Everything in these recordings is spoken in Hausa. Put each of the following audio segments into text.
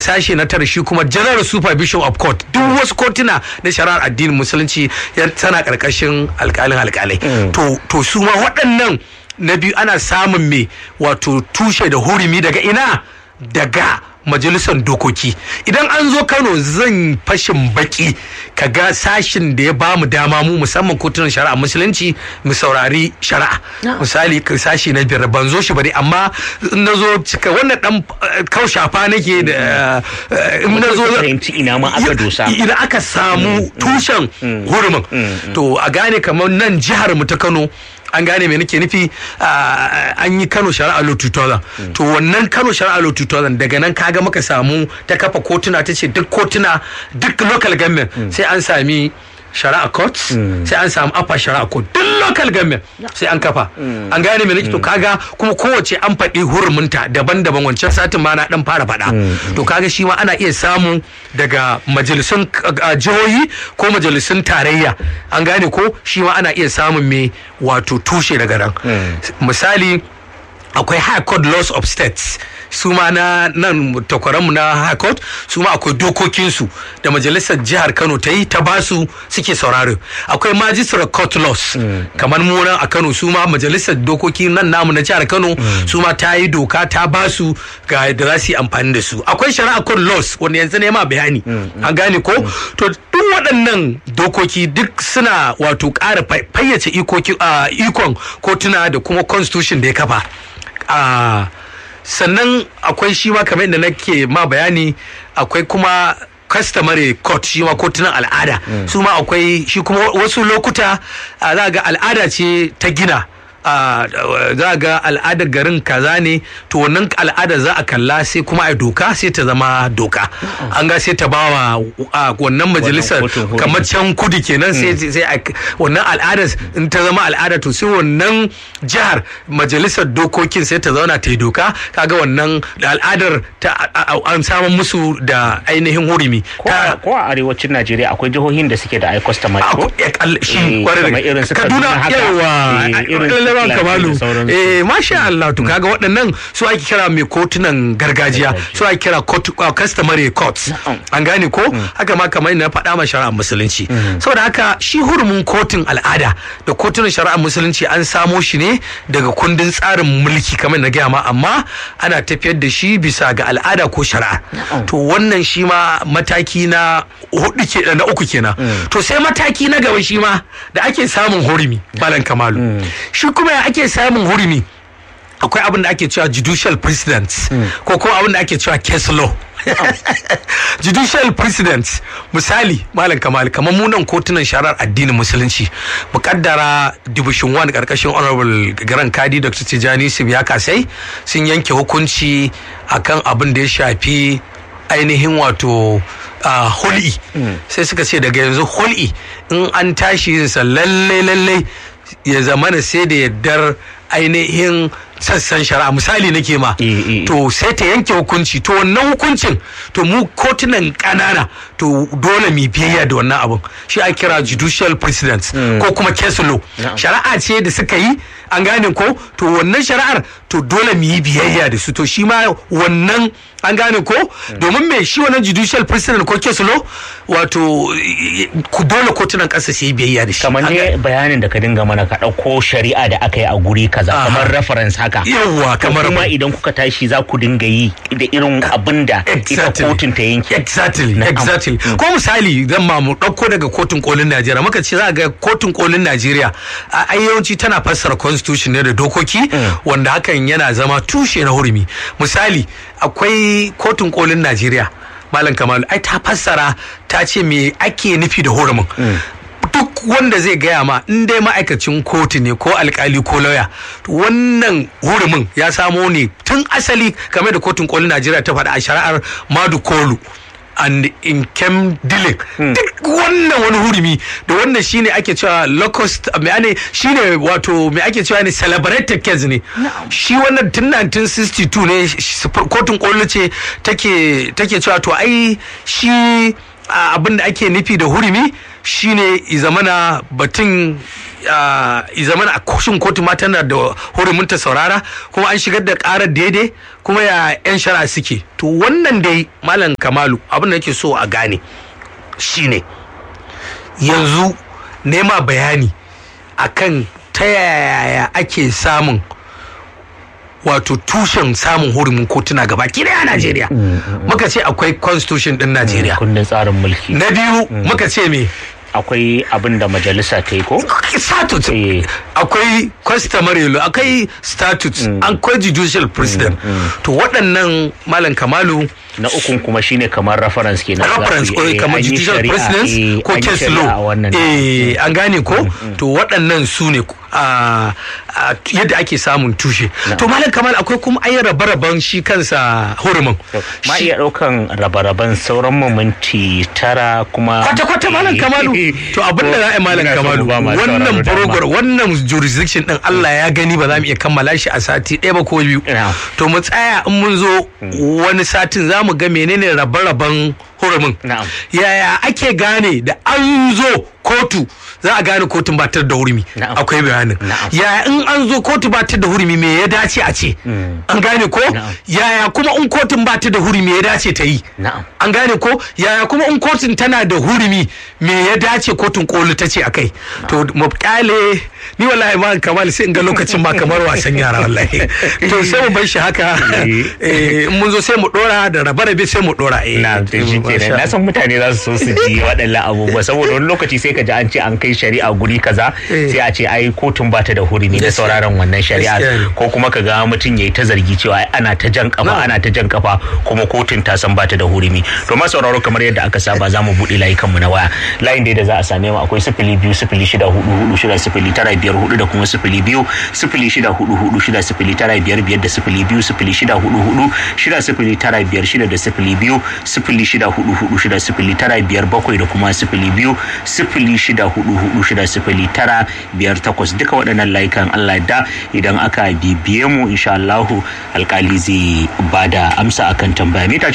sashe na tara shi kuma general supervision of court duk wasu kotuna na shari'ar addinin musulunci ya- tana karkashin alkalin alkalai to to su ma waɗannan na biyu ana samun me wato tushe da hurumi daga ina daga majalisar dokoki idan an zo kano zan fashin baki kaga sashin da ya ba mu dama mu musamman kotunan shari'a musulunci mu saurari shari'a misali ka sashi na biyar ban zo shi bane amma in na zo cika wannan dan eh, kaushafa nake da eh, in na zo fahimci ina ma aka dosa idan aka samu tushen hurumin to a gane kamar nan jihar mu ta Kano an gane me nake nufi ah, an yi Kano Shari'a Law 2000 to wannan Kano Shari'a Law 2000 daga nan kaga muka samu ta kafa kotuna ta ce duk kotuna duk local government sai an sami shari'a court sai an samu upper shari'a court duk local government sai an kafa an gane me nake to kaga kuma kowace an faɗi hurumunta daban-daban wancan satin ma na dan fara faɗa to kaga shi ma ana iya samu daga majalisun uh, jihohi ko majalisun tarayya an gane ko shi ma ana iya samun me wato tushe daga nan misali akwai high court laws of states su ma na nan takwaranmu na high court su ma akwai dokokinsu da majalisar jihar kano ta yi ta basu suke sauraro akwai magistrate court laws kamar mu nan a kano su ma majalisar dokoki nan namu na jihar kano su ma ta yi doka ta basu ga yadda za su yi amfani da su akwai shari'a court laws wanda yanzu ne ma bayani an gane ko to duk waɗannan dokoki duk suna wato ƙara fay- fayyace ikoki- ah, ikon kotuna da kuma constitution da ya kafa a sannan akwai shi ma kamar yadda nake ma bayani akwai kuma customary court shi ma kotunan al'ada su ma akwai shi kuma wasu lokuta a, za ga al'ada ce ta gina a, za ga al'adar garin kaza ne to wannan al'ada za a kalla sai kuma a doka sai ta zama doka an ga sai ta bawa a, wannan majalisar kotun hurumi. kamar can kudu kenan sai sai a- wannan al'adar in ta zama al'ada to sai wannan jihar majalisar dokokin sai ta zauna ta yi doka kaga wannan al'adar ta a- a- an samun musu da ainihin hurumi ko a ko a arewacin Najeriya akwai jihohin da suke da ai customary ko Ako- ya kal- shi Eh, kwarai da kamar irin su Kaduna Kaduna haka. yawa Eh, irin su lalaban Plateau kamalu da sauransu. eh masha Allah to kaga waɗannan su ake kira mai kotunan gargajiya su ake kira court- uh, customary courts Na'am. an gane ko haka ma kamar na faɗa ma shari'ar musulunci saboda haka shi hurumin kotun al'ada da kotunan shari'ar musulunci an samo shi ne daga kundin tsarin mulki kamar na gaya ma amma ana tafiyar da shi bisa ga al'ada ko shari'a to wannan shi ma mataki na hudu ke na uku kenan to sai mataki na gaba shi ma da ake samun hurumi balan kamalu shi kuma ya ake samun hurumi akwai abin da ake cewa judicial president ko kuma abin da ake cewa case law judicial president misali malam kamal kamar munan kotunan shari'ar addinin musulunci mukaddara division 1 karkashin honorable garan kadi dr tijani ya kasai sun yanke hukunci akan abin da ya shafi ainihin wato uh, hul'i sai suka ce daga yanzu hul'i in an tashi yinsa lalle lalle ya zamana sai da yardar ainihin sassan shari'a misali nake ma Eh, eh, eh. to sai ta yanke hukunci to wannan hukuncin to mu kotunan kanana to dole mu biyayya da wannan abun shi a kira judicial precedent ko kuma case law shari'a ce da suka yi an gane ko to wannan shari'ar to dole mu yi biyayya da su to shi ma wannan an gane ko domin me shi wannan judicial precedent ko case law wato eh, ku dole kotunan ƙasa su yi biyayya da shi kamar An ne bayanin da ka dinga mana ka ɗauko shari'a da aka yi a guri kaza Aha. kamar reference haka Yawwa, To kamar- kuma idan kuka tashi za ku dinga yi da irin abin da ita Exactly. kotun ta yanke Exactly, Na'am. exactly. Ko misali zan ma mu ɗauko daga kotun kolin Najeriya muka ce za ga kotun kolin Najeriya a ai yawanci tana fassara constitution ne da dokoki wanda hakan yana zama tushe na hurumi. Misali akwai kotun kolin Najeriya Malam Kamalu ai ta fassara ta ce me ake nufi da hurumin. duk wanda zai gaya ma in dai ma'aikacin kotu ne ko alkali ko lauya to wannan hurumin ya samo ne tun asali game da kotun kolin najeriya ta faɗa a shari'ar madu kolu and in kem dealing duk wannan wani hurumi da wannan shine ake cewa locust me ane shine wato me ake cewa ne celebrated case ne shi wannan tun 1962 ne sh- kotun koli ce take take cewa to ai shi a abin da ake nufi da hurumi shine i zamana batun zaman a kushin kotu ma tana da hurumin ta saurara kuma an shigar da karar daidai kuma ya yan shari'a suke to wannan dai malam kamalu abin da yake so a gane shine yanzu nema bayani akan ta yaya ake samun wato tushen samun hurumin kotuna gaba daya a Najeriya. Muka ce akwai constitution din Najeriya. kundin tsarin mulki Na biyu muka ce me? akwai abin da majalisa ta yi ko Statute. Eh. Akwai customary law, akwai statute, akwai judicial president. To waɗannan Malam Kamalu na ukun kuma shine kamar reference ke reference ko kamar judicial presidents ko case law eh an gane ko to waɗannan su ne a yadda ake samun tushe to malam kamal akwai kuma ayi rabe-raben shi kansa hurumin ma iya ɗaukan rabe-raben sauran mu minti tara kuma kwata-kwata malam kamalu to abin da za a yi malam kamalu wannan program wannan jurisdiction din Allah ya gani ba za mu iya kammala shi a sati ɗaya ba ko biyu to mu tsaya in mun zo wani satin za mu ga menene rabe-raben hurumin yaya ake gane da an zo kotu za a gane kotun ba ta da hurumi akwai bayanin yaya in an zo kotu ba ta da hurumi me ya dace a ce an gane ko yaya kuma in kotun ba ta da hurumi ya dace ta yi an gane ko yaya kuma in kotun tana da hurumi me ya dace kotun koli ta ce akai to mu kyale ni wallahi ma kamal sai in ga lokacin ma kamar wasan yara wallahi to sai mu bar shi haka in mun zo sai mu dora da rabe-rabe sai mu dora eh na na san mutane za su so su ji waɗannan abubuwa saboda wani lokaci sai ka ji an ce an kai shari'a guri kaza sai a ce ai kotun bata da hurumi da sauraron wannan shari'a ko kuma ka ga mutum yayi ta zargi cewa ana ta jan kafa ana ta jan kafa kuma kotun ta san bata da hurumi to ma sauraro kamar yadda aka saba za mu buɗe layukan mu na waya layin da za a same mu akwai sifili biyu sifili shida hudu hudu shida sifili tara biyar hudu da kuma sifili biyu sifili shida hudu hudu shida sifili tara biyar biyar da sifili biyu sifili shida hudu hudu shida sifili tara biyar shida da sifili biyu sifili shida hudu hudu shida sifili tara biyar bakwai da kuma sifili biyu sifili shida hudu hudu shida sifili tara biyar takwas duka waɗannan layukan Allah da idan aka bibiye mu insha Allahu alkali zai bada amsa akan tambaya mita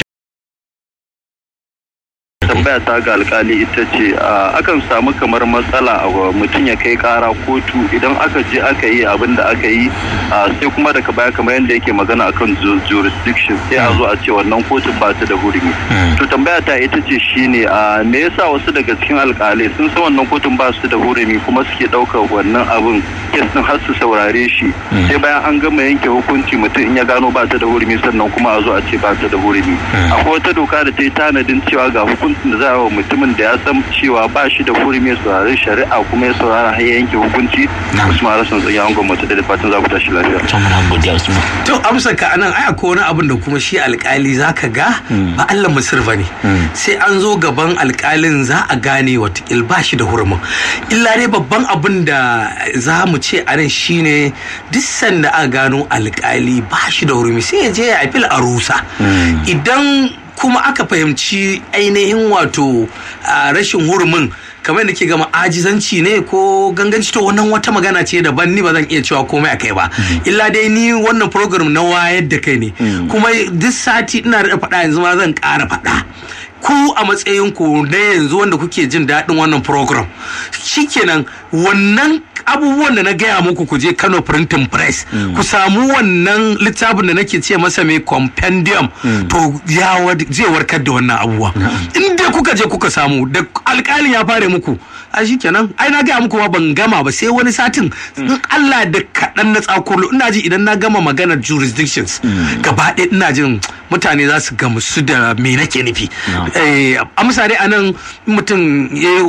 tambaya ta ga alkali ita ce akan samu kamar matsala a mutum ya kai kara kotu idan aka je aka yi abin da aka yi sai kuma daga baya kamar yadda yake magana akan jurisdiction sai a zo a ce wannan kotun ba ta da hurumi to tambaya ta ita ce shine me yasa wasu daga cikin alkalai sun san wannan kotun ba su da hurumi kuma suke ɗaukar wannan abin kes din har su saurare shi sai bayan an gama yanke hukunci mutum in ya gano ba ta da hurumi sannan kuma a zo a ce ba ta da hurumi akwai wata doka da ta yi tanadin cewa ga hukunci hukuncin da za a wa mutumin da ya san cewa ba shi da hurumi ya saurari shari'a kuma ya saurara har ya yanke hukunci usman rasan tsaye an gwamnati da fatan za ku tashi lafiya to amsa ka anan ai akwai wani abin da kuma shi alkali zaka ga ba Allah musir bane sai an zo gaban alkalin za a gane watakil ba shi da hurumin illa dai babban abin da za mu ce a nan shine duk sanda aka gano alkali ba shi da hurumi sai ya je ya apil a rusa idan kuma aka fahimci ainihin wato rashin hurumin kamar da ke gama ajizanci ne ko ganganci to wannan wata magana ce daban ni ba zan iya cewa komai a kai ba illa dai ni wannan program na wayar da kai ne kuma duk sati ina da faɗa yanzu ma zan ƙara faɗa ku a matsayin ku na yanzu wanda kuke jin daɗin wannan program shikenan wannan abubuwan da na gaya muku ku je Kano Printing Press ku samu wannan littafin da nake ce masa mai compendium to ya zai warkar da wannan abubuwa in dai kuka je kuka samu da alƙalin ya fare muku a shikenan ai na gaya muku ma ban gama ba sai wani satin in Allah da kaɗan na tsakolo ina ji idan na gama maganar jurisdictions gaba ɗaya ina jin mutane za su gamsu da me nake nufi amsa dai anan mutum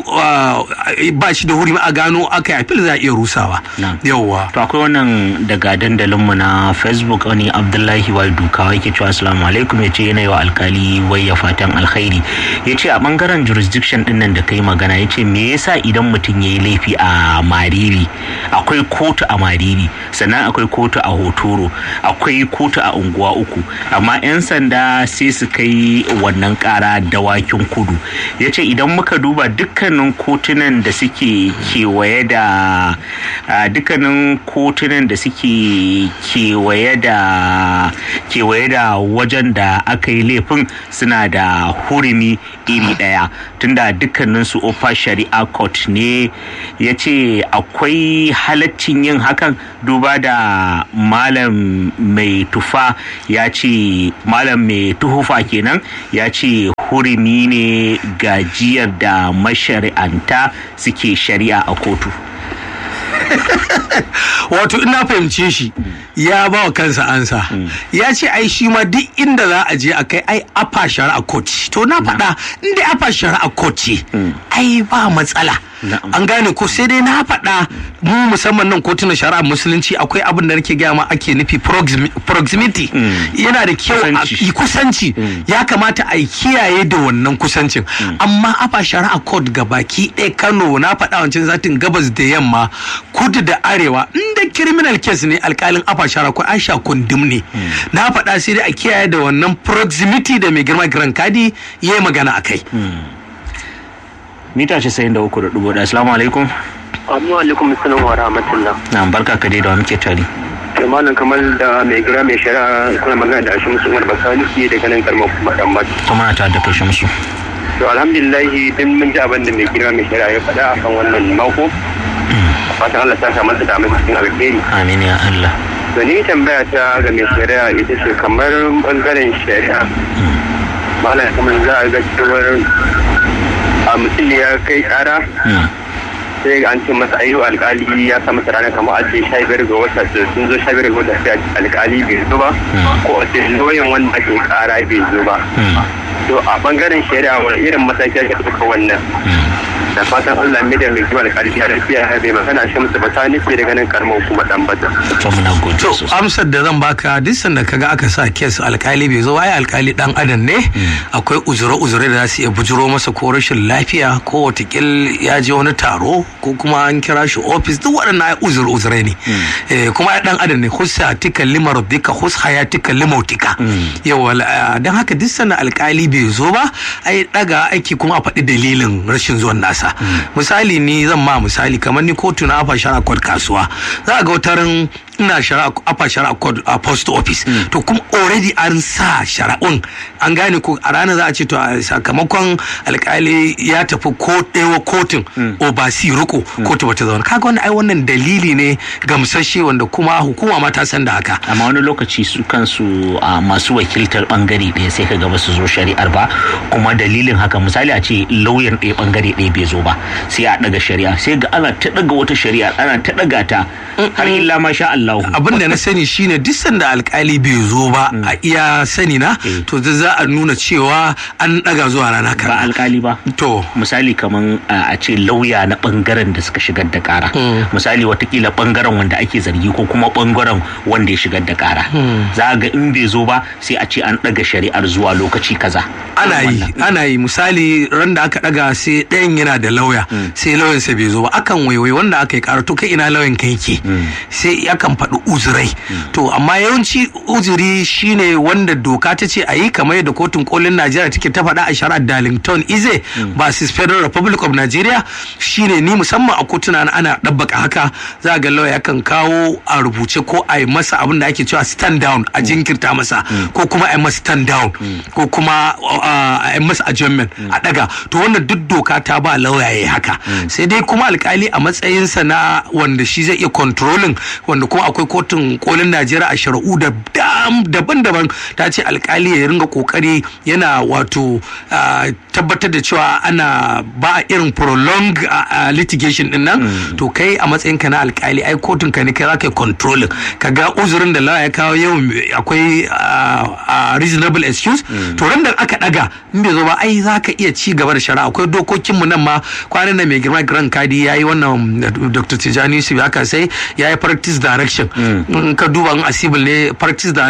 ba shi da hurumi a gano aka yi fil za a iya rusawa yawwa to akwai wannan daga dandalinmu na facebook wani abdullahi wal dukawa yake cewa assalamu alaikum ya ce yana yi wa alkali wayya fatan alkhairi ya ce a bangaren jurisdiction din nan da kai magana ya ce me yasa idan mutum ya yi laifi a mariri akwai kotu a mariri sannan akwai kotu a hotoro akwai kotu a unguwa uku amma 'yan sanda sai su kai wannan kara dawakin kudu ya ce idan muka duba dukkanin kotunan da suke kewaye da dukkanin kotunan da suke kewaye da kewaye da wajen da aka yi laifin suna da hurumi iri daya tunda dukkanin su ofa shari'a court court ne ya ce akwai halaccin yin hakan duba da malam mai tufa ya ce malam mai tuhufa kenan ya ce hurumi ne gajiyar da mashari'anta suke shari'a a kotu wato ina fahimce shi ya ba wa kansa ansa ya ce ai shi ma duk inda za a je a kai ai afa shari'a koci to na faɗa inda afa shari'a koci ai ba matsala an gane ko sai dai na faɗa mu musamman nan kotunan shari'a musulunci akwai abin da nake gaya ma ake nufi proximity yana da kyau a kusanci ya kamata a kiyaye da wannan kusancin amma afa shari'a court ga baki ɗaya kano na faɗa wancan zatin gabas da yamma kudu da arewa inda criminal case ne alkalin afa shari'a ko aisha kundum ne na faɗa sai dai a kiyaye da wannan proximity da mai girma giran kadi ya yi magana a kai mita ce sayin da uku da dubu da assalamu alaikum Amma alaikum salam wa rahmatullah. na barka ka dai da wa muke tare Ke malam kamar da mai gira mai shari'a kuna magana da Ashim Umar Basani ke daga nan karamar kuma dan Baki. kuma na tare da kai shamsu To alhamdulillah din mun ji abin da mai gira mai shari'a ya faɗa akan wannan mako. Fatan Allah ta samu da mai cikin alheri. amin ya Allah To ni tambaya ta ga mai shari'a ita ce kamar bangaren shari'a. Malam kamar za a ga cewar a mutum ya kai ƙara sai ga an ce masa ayyu alkali ya sa masa ranar kamar a ce sha biyar ga wata sun zo sha biyar ga wata sai alkali bai zo ba ko a ce lauyan wanda ake kara bai zo ba to a bangaren shari'a wani irin mataki ake ɗauka wannan da fatan Allah mai da mai kiwa alkali ya lafiya ya bai magana shi musu ba ta nufi daga nan karamar kuma dan bata. to muna gode to sosai amsar da zan baka duk sanda kaga aka sa kes alkali bai zo ai alkali dan adam ne akwai uzure uzure da za su iya bujuro masa ko rashin lafiya ko watakil ya je wani taro ko kuma an kira shi ofis duk waɗannan ai uzure uzure ne Eh, kuma ai dan adam ne husa tika limarudika hus hayatika limautika yawa dan haka duk sanda alkali bai zo ba ai daga aiki kuma a faɗi dalilin rashin zuwan nasa misali ni zan ma misali kamar ni kotu na afa shara kwad kasuwa za ga watarin ina shari'a afa shari'a code a post office to kuma already an sa shari'un an gane ko a ranar za a ce to a sakamakon alkali ya tafi ko ɗewa kotun obasi riko kotu bata zauna kaga wannan ai wannan dalili ne gamsashe wanda kuma hukuma ma ta san da haka amma wani lokaci su kansu a masu wakiltar bangare ɗaya sai ka gaba su zo shari'ar ba kuma dalilin haka misali a ce lauyan ɗaya bangare ɗaya bai zo ba sai a ɗaga shari'a sai ga ana ta ɗaga wata shari'a ana ta ɗaga ta har illa ma sha Allah abin da na sani shine duk sanda alkali bai zo ba a iya sani na to za a nuna cewa an daga zuwa rana ba kan alkali ba to misali kaman a a ce lauya na bangaren da suka shigar da kara misali watakila bangaren wanda ake zargi ko kuma bangaren wanda ya shigar da kara za a ga in bai zo ba sai a ce an ɗaga shari'ar zuwa lokaci kaza ana yi ana yi misali ran da aka daga sai ɗayan yana da lauya sai lauyan sa bai zo ba akan waiwai wanda aka yi ƙara to kai ina lauyan ka yake sai akan faɗi uzurai to amma yawanci uzuri shine wanda doka ta ce a yi kamar yadda kotun kolin Najeriya take ta faɗa a shari'ar Darlington Ize versus Federal Republic of Nigeria shine ni musamman a kotuna na ana ɗabbaka haka za ga lauya yakan kawo a rubuce ko a yi masa abin da ake cewa stand down a jinkirta masa ko kuma a yi masa stand down ko kuma uh, a yi masa adjournment a daga to wannan duk doka ta ba lauya ya yi haka sai dai kuma alkali a matsayinsa na wanda shi zai iya controlling wanda kuma akwai kotun kolin najeriya a shari'u da dam- daban-daban ta ce alkali ya ringa kokari yana wato uh, tabbatar da cewa ana ba a irin prolong uh, uh, litigation din nan to kai a matsayinka na alkali ai kotun ka ne kai za ka yi controlling ka ga uzurin da lauya ya kawo yau akwai uh, uh, reasonable excuse to ran da aka daga in bai zo ba ai za ka iya ci gaba da shari'a akwai dokokin mu nan ma kwanan nan mai girma grand kadi ya yi wannan dr tijani yusuf ya sai ya yi practice direction in ka duba in a civil ne practice direction